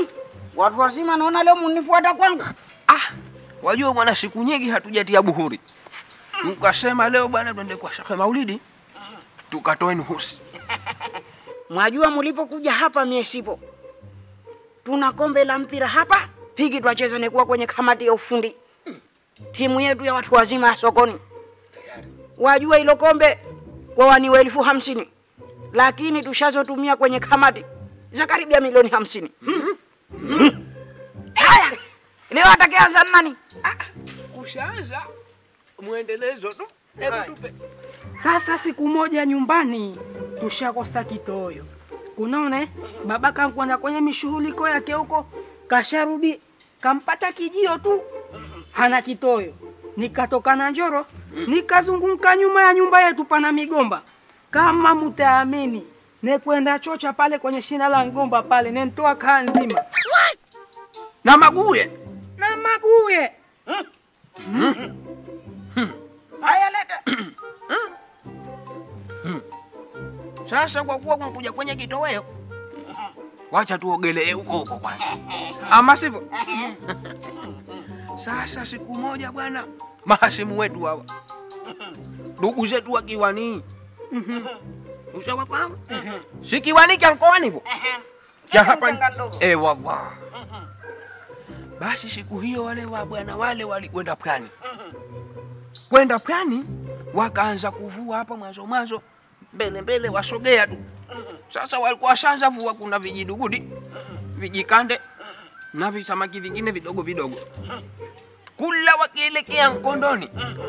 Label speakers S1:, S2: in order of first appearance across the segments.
S1: Watu wazima naona leo munifuata kwangu.
S2: Ah, wajua bwana, siku nyingi hatujatia buhuri, mkasema leo bwana twende kwa Shekhe Maulidi tukatoe nuhusi.
S1: Mwajua mulipokuja hapa mie sipo. Tuna kombe la mpira hapa, pigi twacheza nikuwa kwenye kamati ya ufundi. Timu yetu ya watu wazima ya sokoni. Wajua hilo kombe kwa waniwa elfu hamsini lakini tushazotumia kwenye kamati za karibia milioni hamsini. Hmm. Hmm. Haya, leo atakayeanza ni nani?
S2: Ushaanza mwendelezo tu, hebu tupe.
S3: Sasa siku moja nyumbani tushakosa kitoyo. Kunaona eh? baba kankwenda kwenye mishughuliko yake huko, kasharudi kampata kijio tu, hana kitoyo. Nikatoka na Njoro nikazunguka nyuma ya nyumba yetu, pana migomba kama mutaamini, nekwenda chocha pale kwenye shina la mgomba pale, nentoa kaa nzima
S2: na maguye
S3: na maguye
S1: Haya, leta.
S2: Sasa kwa kuwa kumekuja kwenye kitoweo, wacha tuogelee huko huko kwanza, ama sivyo? Sasa siku moja bwana, mahasimu wetu hawa ndugu zetu wa Kiwani, ushawafahamu? si Kiwani cha mkoani hivyo cha hapa eh, wallah. Basi siku hiyo wale wa bwana wale walikwenda pwani, kwenda pwani wakaanza kuvua hapa mwanzo mwanzo, mbele mbele wasogea tu. Sasa walikuwa washaanza vua, kuna vijidugudi vijikande na visamaki vingine vidogo vidogo, kula wakielekea Mkondoni.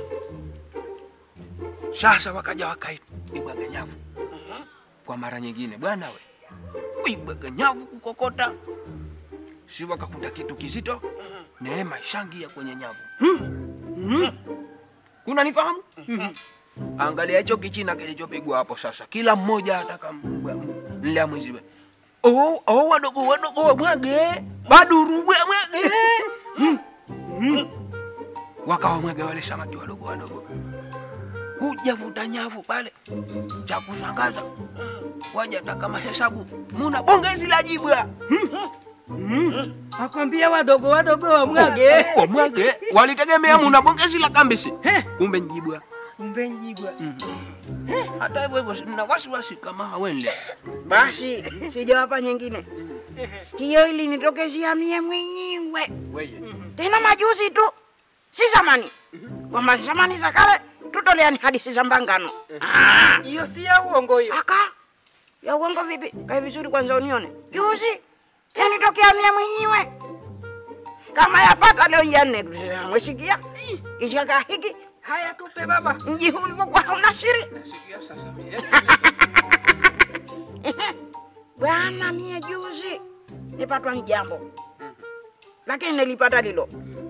S2: Sasa wakaja wakaibwaga nyavu kwa mara nyingine, bwana we, kuibwaga nyavu kukokota, si wakakuta kitu kizito, neema ishangia kwenye nyavu. Kuna nifahamu? Angalia hicho kichina kilichopigwa hapo sasa, kila mmoja ataka mlea mwiziwe. Oh, oh, wadogo wadogo wamwage baduru bwe mwage wakawa mwage wale samaki wadogo wadogo, kuja vuta nyavu pale. Cha kushangaza waja taka mahesabu, muna bongezi la jibwa
S3: akwambia wadogo wadogo wamwage
S2: wamwage, walitegemea muna bongezi la kambisi, kumbe njibwa.
S3: kumbe njibwa
S2: Hata hivyo hivyo na wasiwasi kama hawenle
S1: Basi sijawapa nyingine hiyo, ili nitokezia mie mwenyewe
S2: weye
S1: tena majuzi tu, si zamani, kwamba zamani za kale tutoleani hadithi za mbangano. Ah,
S3: hiyo si ya uongo hiyo
S1: aka ya uongo vipi? Kae vizuri kwanza unione. Juzi yanitokea mie mwenyewe kama yapata leo ya nne tu. Sasa mwesikia kichaka hiki
S3: haya tupe baba
S1: mji huu ulivyokuwa hauna siri
S2: nasikia sasa mie
S1: bwana. Mie juzi nipatwa ni jambo, lakini nilipata lilo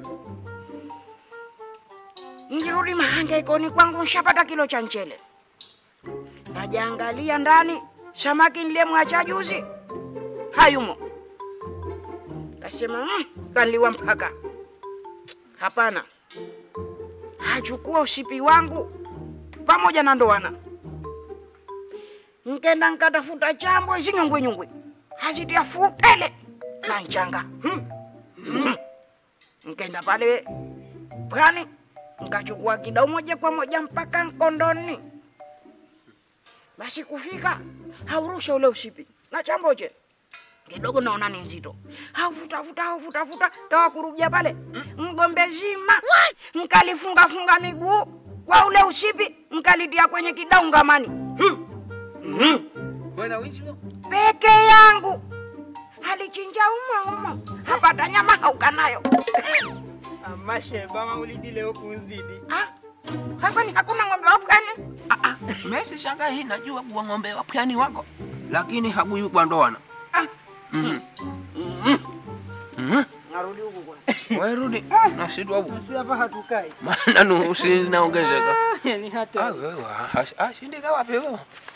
S1: Nirudi mahangaikoni kwangu, nshapata kilo cha mchele. Najaangalia ndani, samaki niliyemwacha juzi hayumo. Kasema mm, kanliwa mpaka. Hapana, hachukua usipi wangu pamoja na ndoana. Nkenda nkatafuta chambo zinyungwi nyungwi, hazitia futele na nchanga. Hmm. Hmm. Nkenda pale pwani nkachukua kidau moja kwa moja mpaka Nkondoni. Basi kufika haurusha ule usipi na chamboche kidogo, naona ni nzito, haufutafuta haufutafuta, tawa kurubia pale mgombe zima nkalifungafunga miguu kwa ule usipi, nkalitia kwenye kidau ngamani
S2: bwana wizi wo.
S1: peke yangu, alichinja umo umo, hapata nyama haukanayo.
S3: amashe bama ulidi leo kunzidi
S1: Ah, hapa ni hakuna ng'ombe wa pwani.
S2: Ah, ah, Messi shanga hii najua kuwa ng'ombe wa pwani wako, lakini hakuyu kwa ndoana.
S1: Ah.
S2: Mhm. Mhm.
S1: Narudi huku kwa.
S2: Wewe rudi na sisi hapo.
S3: si hapa hatukai
S2: Maana nusu zinaongezeka.
S3: yani hata
S2: Ah, wewe ah, ah, shindika wapi wewe?